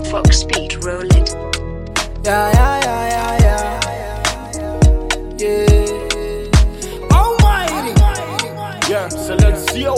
Fox Speed, roll it. Yeah, yeah, yeah, yeah, yeah. Yeah. Almighty. Yeah, Silencio.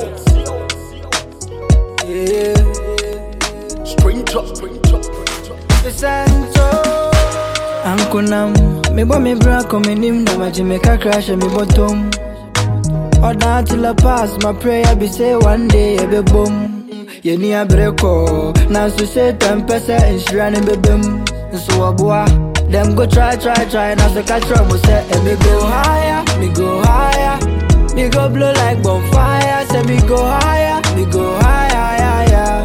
Yeah. Stranger, stranger. The Santo. Ankunam. Me bo me bra come nim na ma Jamaica crash me bottom. Or down till I pass my prayer be say one day I be boom. Yeni abreko. Na so say ten percent insurance be bim. So aboa. Them go try, try, try. Now so catch trouble say eh, me go higher, me go higher. Me go blow like bonfire. Say me go higher, me go higher, higher.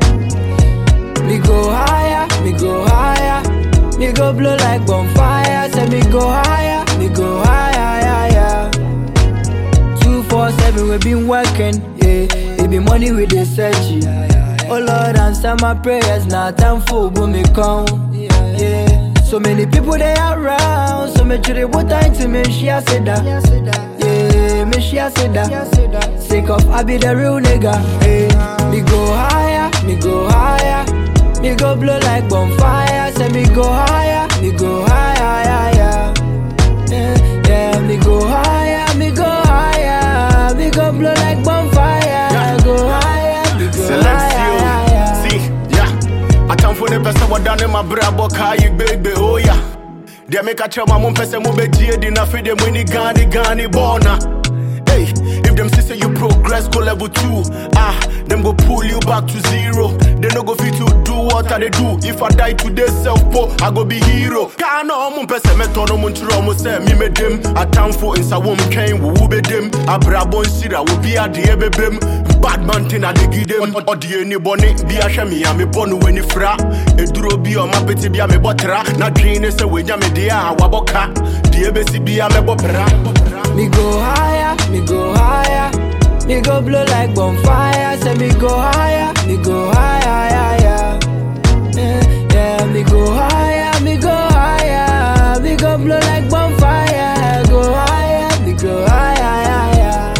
Me go higher, me go higher. Me go blow like bonfire. Say me go higher, me go higher, higher. Two four seven we been working, yeah. It be money we dey search, yeah. Oh Lord, answer my prayers. Now time for boom me come, yeah. So many people they around, so me try what time to me share say that, yeah. Me share say that. Sick of I be the real nigga, yeah. Me go higher, me go higher. Me go blow like bonfire, say me go higher, me go higher, higher. Yeah, yeah, me go higher, me go higher, me go blow like bonfire, go higher, me go higher, higher. Silencio. See, yeah. Atamfo ne pese wadane mabrabo kai baby, oh yeah. Deɛ meka kyerɛ ma mo mpɛ sɛ mobɛgyie di na afei deɛ moani gane gane bɔɔna Hey, if them see say you progress go level two, ah, them go pull you back to zero. They no go fit to do what I they do. If I die today, self po, I go be hero. Kana omun pese meto no mun chiro mo say me me dem. Atamfo insa wom twen wo wo be dem. Abrabon sira wo bi ade e be bem. Bad man tin I dey give them. Odi any boni bi a hwe me a me bonu weni fra. Eduro bi o ma peti bi a me botra. Na dream ne say we nya me dia a waboka. Die be si bi a me bopra. Me go higher, me go higher. Me go blow like bonfire. Say me go higher, me go higher, higher. Yeah, yeah, me go higher, me go higher. Me go blow like bonfire. Go higher, me go higher, higher.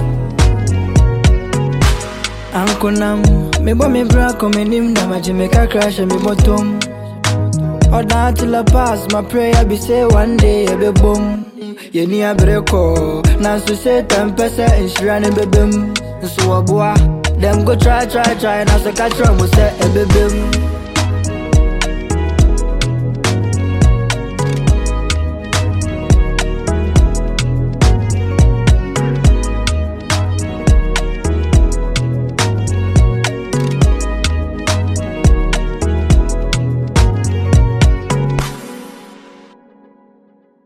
Ankonam, me bo me bra come nim na ma Jamaica crash me bottom. Or down till I pass my prayer be say one day I be boom. Yeni abreko, na so say ten percent insurance be bim. So aboa, them go try try try na so catch trouble say e be bim.